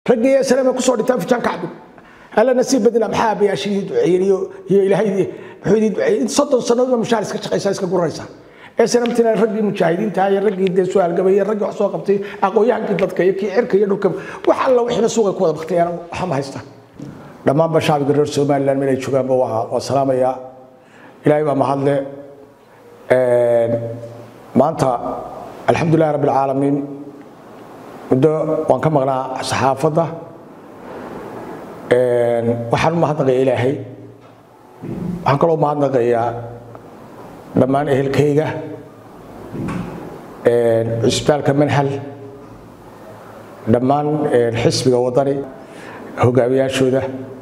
raggii eslama kusoo dhintaan fijaan kacbin alla nasiib badila maxaa abayaashii duceeyeen iyo iyo ilaahay muxuu idin duceeyey in soddon sannadoodba mushaar iska shaqaysaa iska guraysaa eslmtina raggii mujaahidiinta iyo raggii dee su-aalgabay iyo raggii wax soo qabtay aqoon-yahankii dadka iyo kii cirka iyo dhulka wax alla wixiina suuqay ku wada baktayaan waxama haystaan dhammaanba shacbiga reer somaliland meelay joogaanba waa salaamayaa ilaahay baa mahadle maanta alxamdulilahi rabbi alcaalamiin muddo waan ka maqnaa saxaafadda waxaan u mahadnaqaya ilaahay waxaan kaloo mahadnaqayaa dhammaan ehelkayga cisbitaalka manhal dhammaan xisbiga wadani hogaamiyaashooda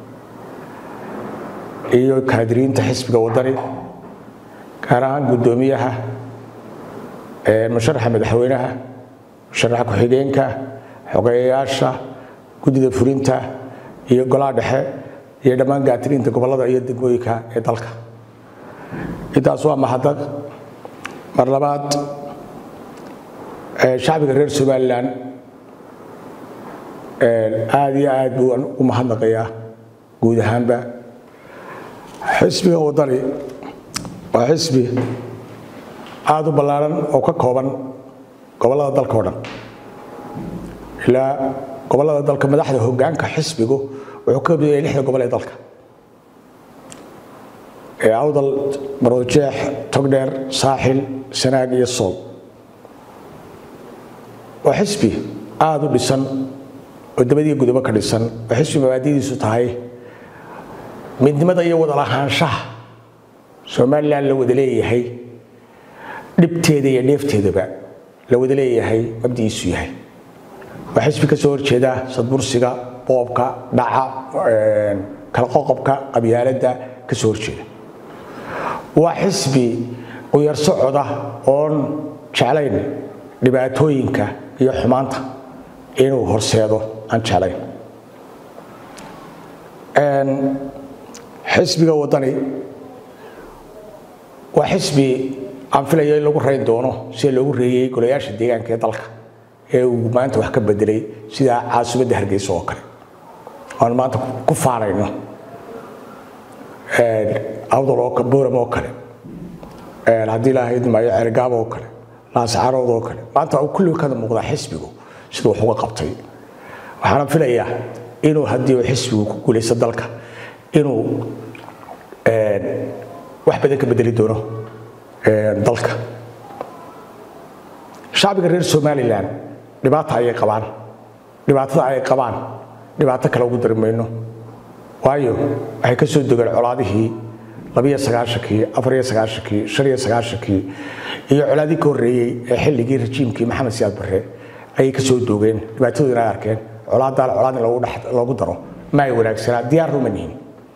iyo kaadiriinta xisbiga wadani gaar ahaan guddoomiyaha musharaxa madaxweynaha musharaxa ku-xigeenka xogeeyayaasha guddida fulinta iyo golaha dhexe iyo dhammaan gaatiriinta gobollada iyo degmooyinka ee dalka intaas waa mahadnaq mar labaad shacbiga reer somalilan aada iyo aad buu u mahadnaqayaa guud ahaanba xisbiga wadani waa xisbi aada u ballaaran oo ka kooban gobollada dalka o dhan ilaa gobollada dalka madaxda hoggaanka xisbigu wuxuu ka midaya lixda gobol ee dalka ee awdal maroojeex togdheer saaxil sanaag iyo sool waa xisbi aada u dhisan oo dabadiiyo gudobo ka dhisan oo xisbi mabaadidiisu tahay midnimada iyo wada lahaanshaha somalilan la wada leeyahay dhibteeda iyo dheefteedaba la wada leeyahay mabdiiisu yahay waa xisbi ka soo horjeeda sadbursiga boobka dhaca kala qoqobka qabyaaladda ka soo horjeeda waa xisbi quyar socoda oon jeclayn dhibaatooyinka iyo xumaanta inuu horseedo aan jeclayn xisbiga wadani waa xisbi aan filayo in lagu rayn doono sida loogu reeyey golayaasha deegaanka ee dalka ee uu maanta wax ka bedelay sida caasimadda hargeysa oo kale aan maanta ku faanayno awdal oo booram oo kale haddii ilaahay idmaayo cergaab oo kale laascarood oo kale maanta uu kulliga kada muuqdaa xisbigu siduu wax uga qabtay waxaana filayaa inuu haddii uu xisbigu ku guulaysto dalka inuu wax badan ka bedeli doono dalka shacbiga reer somalilan dhibaata ayay qabaan dhibaatada ay qabaan dhibaato kale ugu dari mayno waayo waxay ka soo degeen colaadihii labiyo sagaashankii afariyo sagaashankii shaniyo sagaashankii iyo colaadii ka horreeyey ee xilligii rajiimkii maxamed siyaad barre ayay ka soo doogeen dhibaatadoodina ay arkeen colaadaan colaad in loogu daro ma ay wanaagsanaa diyaar ruma nihin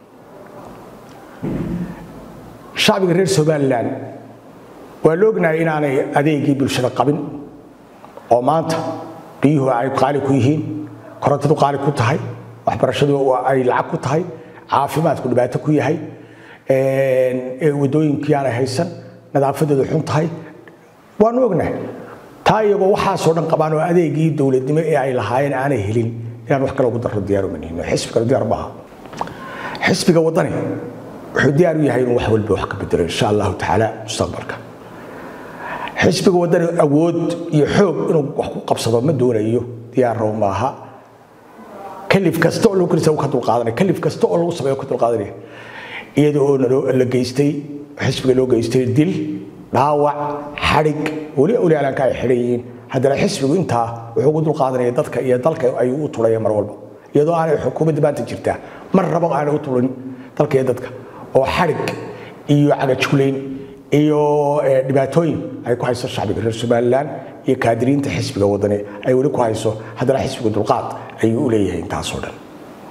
shacbiga reer somalilan waa la ognahay inaanay adeegii bulshada qabin oo maanta biyuhu ay qaali ku yihiin korontadu qaali ku tahay waxbarashadu ay lacag ku tahay caafimaadku dhibaato ku yahay wadooyinkii aanay haysan nadaafadeedu xun tahay waanu ognahay taa iyagoo waxaasoo dhan qabaan oo adeegii dowladnimo ee ay lahaayeen aanay helin inaan wax kale ugu darro diyaaruma nihino xisbigana diyaar maaha xisbiga wadani wuxuu diyaar u yahay inuu wax walba wax ka bedelo insha allahu tacaala mustaqbalka xisbiga wadani awood iyo xoog inuu wax ku qabsado ma doonayo diyaarrow maaha kalif kasta oo lagu kalisa ka dulqaadanaya kalif kasta oo lagu sameeyo ka dulqaadanaya iyada oo la geystay xisbiga loo geystay dil dhaawac xadhig weli olaalanka ay xidhan yihiin haddana xisbigu intaa wuxuu ugu dulqaadanaya dadka iyo dalka ayuu u tulaya mar walba iyadoo aanay xukuumadda maanta jirtaa mar rabo aanay u tulin dalka iyo dadka oo xadhig iyo cagajulayn iyo dhibaatooyin ay ku hayso shacbiga reer somalilan iyo kaadiriinta xisbiga wadani ay weli ku hayso haddana xisbiga dulqaad ayuu u leeyahay intaasoo dhan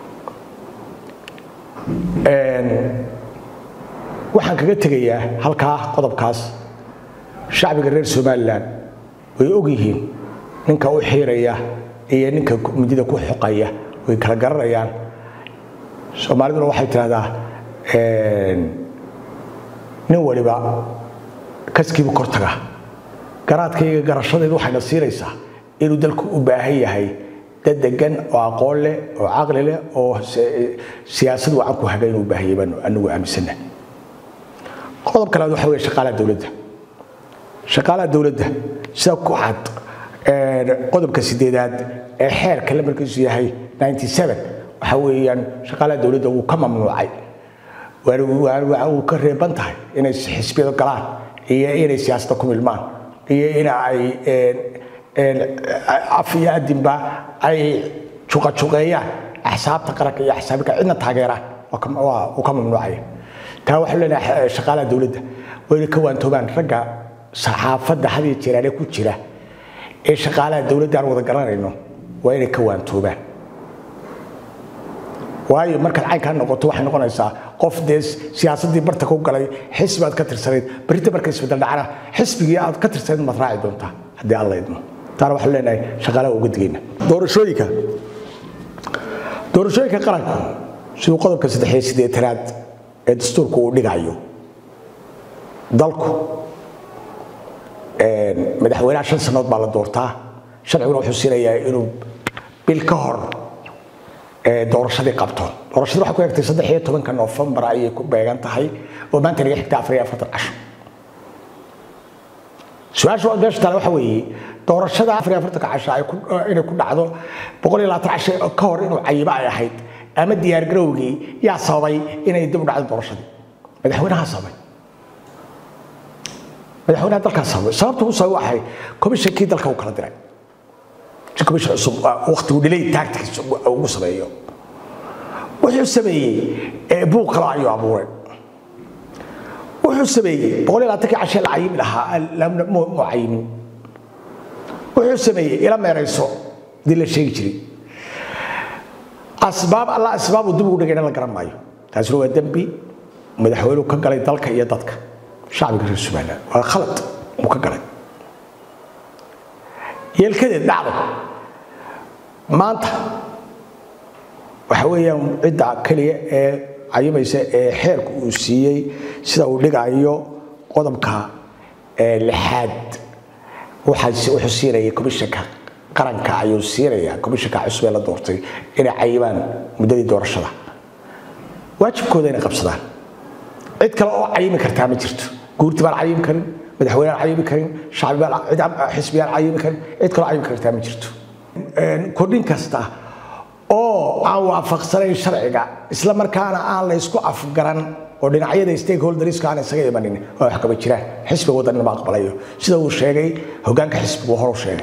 waxaan kaga tegayaa halkaa qodobkaas shacbiga reer somalilan way og yihiin ninka u xiiraya iyo ninka midida ku xoqaya way kala garanayaan soomaaliduna waxay tidhahdaa nin waliba kaskiibu kortaga garaadkayga garashadeedu waxayna siinaysaa inuu dalku u baahan yahay dad degan oo aqoon leh oo caqli leh oo siyaasad wacan ku haga inuu baahiyay baanu anigu aaminsana qodob kalead waxa weeye shaqaalaha dowladda shaqaalaha dowladda sida ku cad qodobka sideedaad ee xeerka lamarkiisu yahay waxa weeyaan shaqaalaha dowladda wuu ka mamnuucay uu ka reeban tahay inay xisbiyada galaan iyo inay siyaasadda ku milmaan iyo in ay af iyo adinba ay juqajuqeeyaan axsaabta qaranka iyo axsaabika cidna taageeraan uu ka mamnuucaya taa waxaan leenahay shaqaalaha dowladda waa inay ka waantoobaan ragga saxaafadda had iyo jeeraale ku jira ee shaqaalaha dowladda aan wada garanayno waa inay ka waantoobaan waayo markaad caynkaa noqoto waxay noqonaysaa qof dee siyaasaddii barta ku galay xisbi aad ka tirsanayd berita marka isbedel dhacana xisbigii aad ka tirsanayd maad raaci doontaa haddii aan la idmo taana waxaan leenahay shaqaalaha uga digayna doorashooyinka doorashooyinka qaranku siduu qodobka saddex iyo siddeetanaad ee dastuurku uu dhigayo dalku madaxweynaha shan sannadood baa la doortaa sharciguna wuxuu siinayaa inuu bil ka hor doorashadii qabto doorashadii waxay ku egtay saddex iyo tobanka noofembar ayay ku beegan tahay oo maanta laga xigta afar iyo afartan casho su-aasha meesha taale waxa weeye doorashada afar iyo afartanka casho inay ku dhacdo boqol iyo labaatan casho ka hor inuu cayibo ay ahayd ama diyaargarowgii yaa sababay inay dib u dhacdo doorashadii madaxweynaha sababay madaxweynaha dalkaa sababay sababta uu sababay waxay komishankii dalka uu kala diray si komishan cusub waqtigu dhilay taagtikiisa ugu sameeyo wuxuu sameeyey buuq kale ayuu abuuray wuxuu sameeyey boqol iyo labaatankii cashee la cayimi lahaa mu cayimin wuxuu sameeyey ila meerayso dii la sheegi jiray asbaab alla asbaab uu dib ugu dhigayna la garan maayo taasina waa dembi madaxweynuhu ka galay dalka iyo dadka shacbiga reer somaliland waa khalad uu ka galay yeelkadeed dhacdo maanta waxa weeyaan cidda keliya ee cayimaysa ee xeerku uu siiyey sida uu dhigayo qodobka lixaad wuxuu siinaya komishanka qaranka ayuu siinaya komishanka cusub ee la doortay inay cayibaan muddadii doorashada waajibkooda inay qabsadaan cid kale oo cayimi kartaa ma jirto guurti baan cayimi karin madaxweyne aan cayimi karin shacbi baan xisbi aan cayimi karin cid kaloo cayimi kartaa ma jirto kordhin kasta oo aan waafaqsanayn sharciga isla markaana aan la isku afgaran oo dhinacyada stakeholderska aan isaga imanin oo wax kaba jiraan xisbiga waddanina ma aqbalayo sida uu sheegay hoggaanka xisbigu horu sheegay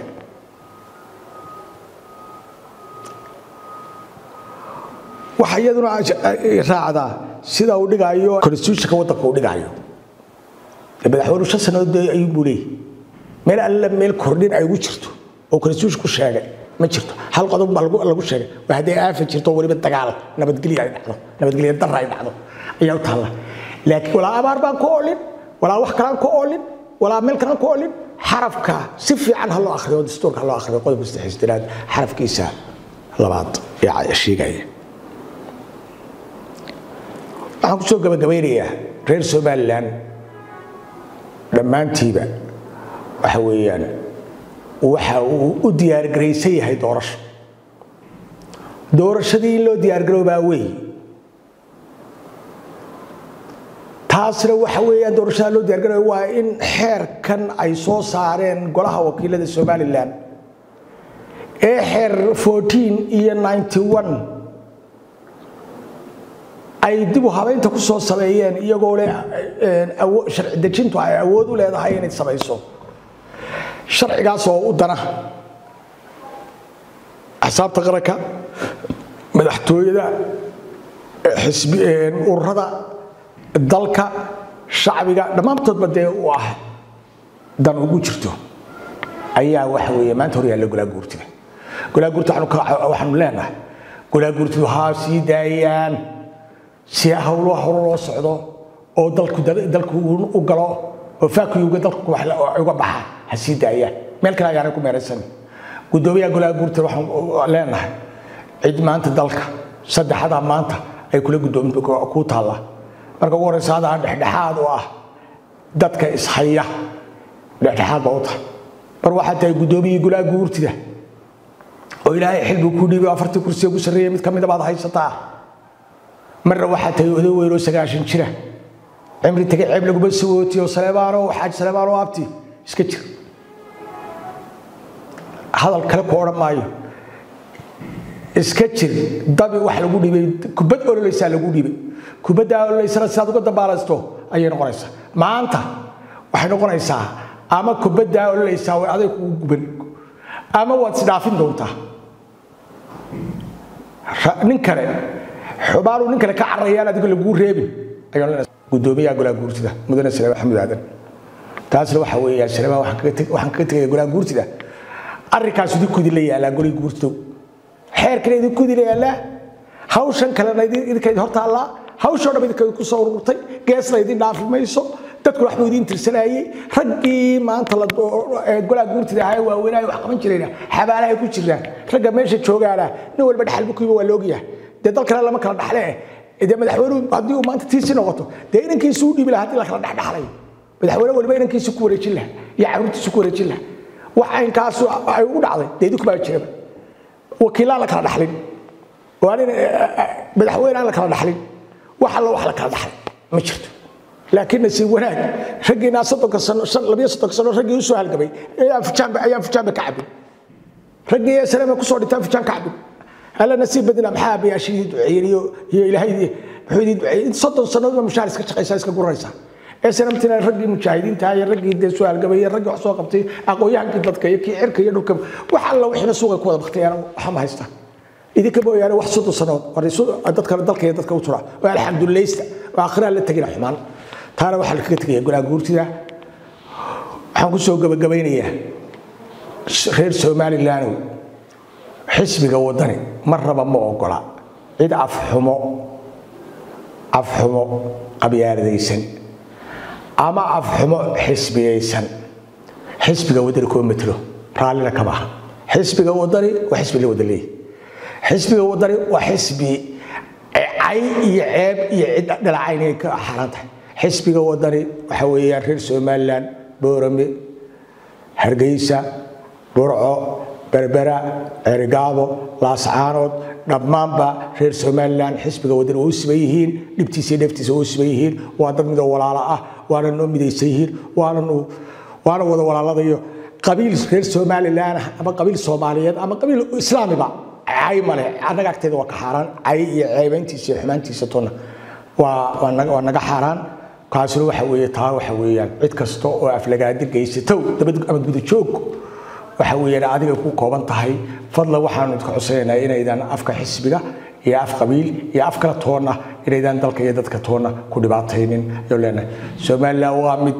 waxaa iyaduna raacdaa sida uu dhigayo constitutionka waddanka uu dhigayo madaxweynuhu shan sannadood ayuu buu leeyahy meel alle meel kordhin ay ugu jirto oo constitution ku sheegay ma jirto hal qodob baa lagu sheegay waa hadday aafa jirto weliba dagaal nabadgelyo ay dhacdo nabadgelyo darra ay dhacdo ayaa u taalla laakiin walaa abaar baan ku oolin walaa wax kalaan ku oolin walaa meel kalaan ku oolin xarafka si fiican ha loo akhriyo dastuurka ha loo akhriyo qodobka saddexisdanaad xarafkiisa labaad ee sheegaya waxaan kusoo gabagabaynayaa reer somaliland dhammaantiiba waxa weeyaan waxa uu u diyaargaraysan yahay doorasho doorashadii in loo diyaargaroobaa wey taasna waxa weeyaan doorashada loo diyaargarooba waa in xeerkan ay soo saareen golaha wakiilada somalilan ee xeer fourteen iyo ninety one ay dib u habeynta ku soo sameeyeen iyagoo leh sharci dejintu ay awood u leedahay inay samayso sharcigaas oo u dana axsaabta qaranka madaxtooyada ururada dalka shacbiga dhammaantoodba dee u ah dan ugu jirto ayaa waxa weeye maanta hor yaalla golaa guurtida golaa guurtida waxaanu leenahay golaa guurtidu haa sii daayaan si hawluha hore loo socdo oo dalku dalku u galo oo faakuyuga dalku uga baxa ha sii daayaan meel kale ayaanay ku meeraysan guddoomiyaha golaha guurta waxaan leenahay cid maanta dalka saddexadaa maanta ay kula guddoomin ku taalla marka ugu horeysa adaa dhexdhexaad u ah dadka ishaya dhexdhexaad baa u tahay mar waxaa tahay guddoomiyihii golaha guurtida oo ilaahay xil buu ku dhiibay afartii kursiga ugu sarreeya mid ka mida baad haysataa marna waxaa tahay oday weyn oo sagaashan jira cimri tegay ceeb laguma sawootiyo saleebaano xaaj saleebaano abti iska jir hadal kale ku odhan maayo iska jir dabi wax lagu dhibay kubad ololeysaa lagu dhibay kubaddaa ololeysana sidaad uga dambaalaysto ayay noqonaysaa maanta waxay noqonaysaa ama kubaddaa ololeysaa way aday kugu guban ama waad isdhaafin doontaa nin kale xubaanu nin kale ka carayaan adigo laguu reebin gudoomiyaha golaha guurtida mudane salema maxamuud aadan taasna waxa weeyaa salema waxaan kaga tegaya golaha guurtida arrinkaas idinku idinla yaalaa golihii guurtidow xeerkana idinku idinla yaalaa hawshan kalena idinka idin hortaallaa hawshoo dham idinka ku soo ururtay geesna idin dhaafi mayso dadkuna waxbuu idiin tirsanayey raggii maanta golaha guurtida ahaa waaweynaayo wax qaban jirayna xabaalahay ku jiraan ragga meesha joogaana nin walba dhaxal bukiiba waa loogyahay dee dalkana lama kala dhaxle dee madaxweynuhu haddii uu maanta tiisi noqoto dee inankiisu u dhiibi lahaa haddii la kala dhexdhexlayo madaxweyne waliba inankiisu ku wareejin laha iyo caruurtiisu ku wareejin laha wax aynkaas ay ugu dhacday dee idinku baa jiraba wakiilaan la kala dhaxlin madaxweyne aan la kala dhaxlin wax alla wax la kala dhaxlay ma jirto laakiin nasiib wanaag raggiinaa soddonka sano labiyo soddonka sano raggii usoo halgamay ayaan fujaanba ayaan fujaanba ka cabin raggii ee salama kusoo dhintaan fujaan ka cabin alla nasiib badina maxaa abayaashii duceeyeen iyo iyo ilaahay muxuu idin duceeyey soddon sannadoodba mushaar iska shaqaysaa iska guranaysaa ee sanamtina raggii mujaahidiinta iyo raggii dee soo halgamay iyo raggii wax soo qabtay aqoon-yahankii dadka iyo kii cirka iyo dhulka wax alla wixiina suuqa ku wada baktayaan waxa ma haystaan idinka mooyaane wax soddon sannadood dadka dalka iyo dadka u tura oo alxamdulilaysta oo akhiraha la tegina xumaan taana waxaa lakaga tegaya golaha guurtida waxaan ku soo gabagabaynayaa reer somaliland xisbiga wadani mar raba ma ogola cid afxumo afxumo qabyaaladaysan ama afxumo xisbiyaysan xisbiga wadani kuma metelo raallina kama aha xisbiga wadani waa xisbi la wada leeyahy xisbiga wadani waa xisbi cay iyo ceeb iyo cid dhalacaynay ka xaaraan tahay xisbiga wadani waxa weeyaan reer somaliland boorame hargeysa burco berbera ceerigaabo laascaanood dhammaanba reer somalilan xisbiga wadani waa u siman yihiin dhibtiisa iyo dheeftiisa waa u siman yihiin waa dad midoo walaalo ah waana noo midaysan yihiin waana wada walaaladayo qabiil reer somalilan ah ama qabiil soomaaliyeed ama qabiil islaamiba cay male annaga agteeda waa ka xaaraan cay iyo ceebayntiisa iyo xumaantiisa tona waa naga xaaraan kaasina waxa weeye taa waxa weeyaan cid kasta oo aflagaadi geysatow dabad ama gudajoog waxa weeyaan adiga ku kooban tahay fadla waxaanu idka cusaynaynaa inaydan afka xisbiga iyo af qabiil iyo af kala toonna inaydan dalka iyo dadka toonna ku dhibaataynin ayuu leenahay somaliland waa mid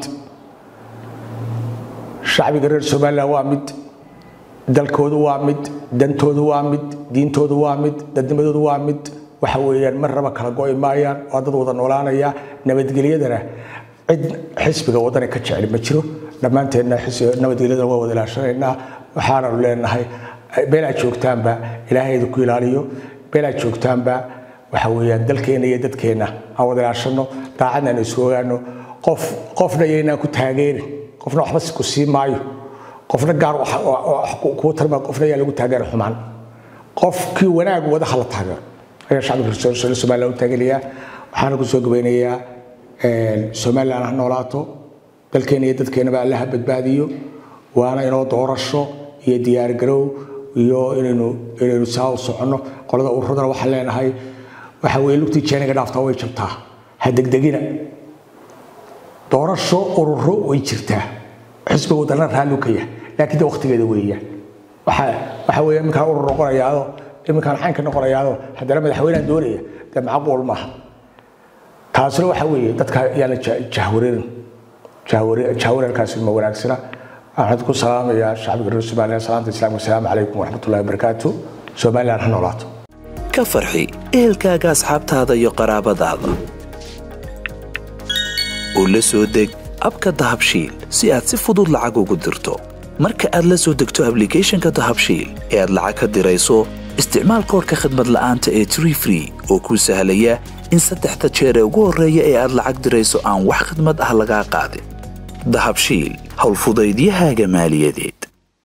shacbiga reer somaliland waa mid dalkoodu waa mid dantoodu waa mid diintoodu waa mid dadnimadoodu waa mid waxa weeyaan mar raba kala go'i maayaan waa dad wada noolaanaya nabadgelyadana cid xisbiga wadani ka jecel ma jiro dhammaanteenna nabadgelyadana waa wada ilaashanaynaa waxaananu leenahay meelaad joogtaanba ilaahay idinku ilaaliyo meelaad joogtaanba waxa weeyaan dalkeenna iyo dadkeenna aan wada ilaashano daacadna aan isu ogaano qof qofna yaynaan ku taageerin qofna waxba ku sii maayo qofna gaar kuu tarma qofna yaa lagu taageera xumaan qofkii wanaag wada hala taageero ayaa shacbiga reer somaliland u taageerayaa waxaana ku soo gabaynayaa somaliland ha noolaato dalkeena iyo dadkeenaba allaha badbaadiyo waana inoo doorasho iyo diyaargarow iyo inaynu inaynu saa u soconno qolada ururadana waxaan leenahay waxa weeye lugtii jeeniga dhaaftaa way jabtaa ha degdegina doorasho ururo way jirtaa xisbiga wadana raallu ka yahay laakiin de waqtigeeda weeyaan waxa waxa weeye iminkaan urur noqonayaado iminkaan xaynka noqonayaado haddana madaxweynehan doonaya dee macquul maaha taasina waxa weeye dadka yaa la jahwareerin jahwareerkaasi ma wanaagsana waxaan ku salaamayaa shacbiga reer somaliland salaanta islaamka asalaamu calaykum waraxmatullahi wabarakaatu somaliland ha noolaato ka farxi ehelkaaga asxaabtaada iyo qaraabadaada oo la soo deg abka dahabshiil si aad si fudud lacag ugu dirto marka aad la soo degto ablicathonka dahabshiil ee aad lacag ka dirayso isticmaal koorka khadmad la'aanta ee tree free oo kuu sahlaya in saddexda jeer ee ugu horreeya ee aad lacag dirayso aan wax khidmad ah lagaa qaadin dahabshiil howlfudaydiyahaaga maaliyadeed